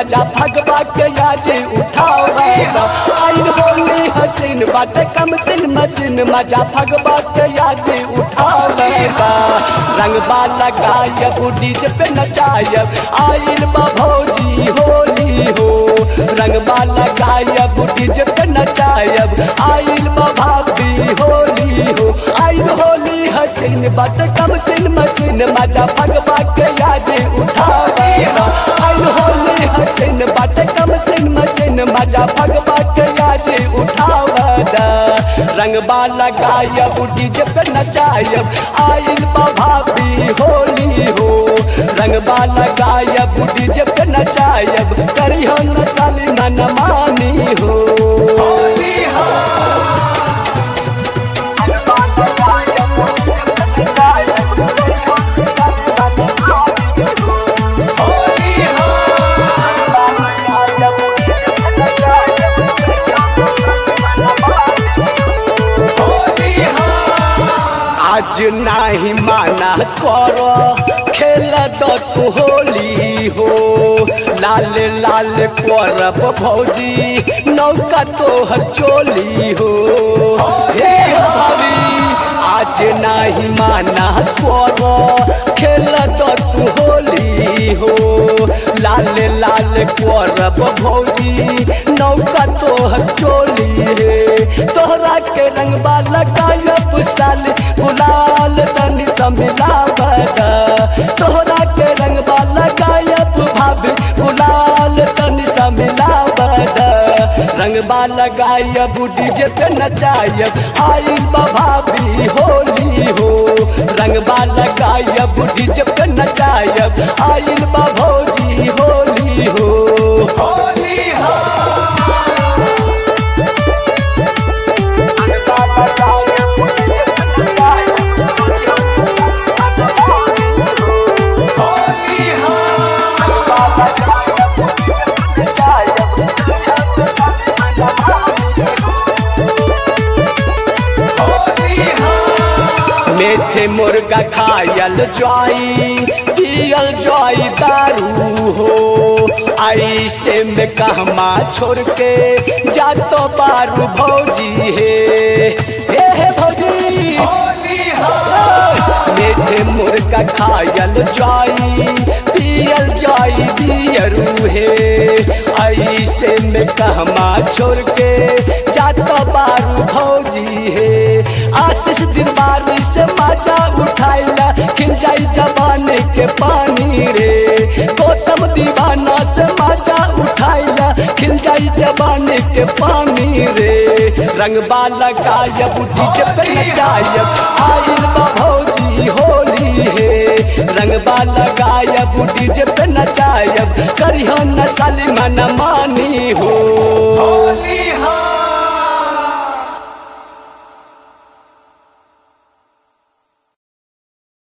मजा भगवा के आज उठावेगा आइन होली हसीन बाटे कम सिन मसीन मजा भगवा के आज उठावेगा रंगबा लगायब डीजे पे नचायब आइन बा भौजी होली हो रंगबा लगायब डीजे पे नचायब आइन बा भाभी होली हो आइन होली हसीन बाटे कम सिन मसीन मजा भगवा के आज उठावेगा आइन होली हसीन बाटे कम सिन मसीन मजा भगवा के आज उठावदा रंगबा लगायब डीजे पे नचायब आइल बा भाभी होली हो रंगबा लगायब डीजे पे नचायब करियो न साली मन मानी हो आज नाही माना करो खेल दो तू होली हो लाल लाल करब भौजी नौका तोहर चोली हो हे भाभी आज नाही माना करो खेल दो तू होली हो लाल लाल करब भौजी नौका तोहर चोली हे तोहरा के रंगबा लगायब साल गुलाल तनी समिलावत तोहरा के रंगबा लगायब भाभी गुलाल तनी समिलावत रंगबा लगायब डीजे पे नचायब आइल बा भाभी होली हो रंगबा लगायब डीजे पे नचायब आइल बा भौजी होली हो होली हो मीठे मुर्गा खायल जाई पियल जाई दारू हो ऐसे में कहमा छोड़ के जातो बारू भौजी हे हे हे भौजी मीठे मुर्गा खायल जाई पियल जाई बियरू हे ऐसे में कहमा छोड़ के जातो बारू भौजी हे आशीष दिलबारी से माचा उठाइला खिल जाई जवानी के पानी रे गौतम दीवाना से माचा उठाइला खिल जाई जवानी के पानी रे रंगबा लगायब डीजे पे नचायब आइल बा भौजी होली हे रंगबा लगायब डीजे पे नचायब करियो न साली मन मानी हो होली हो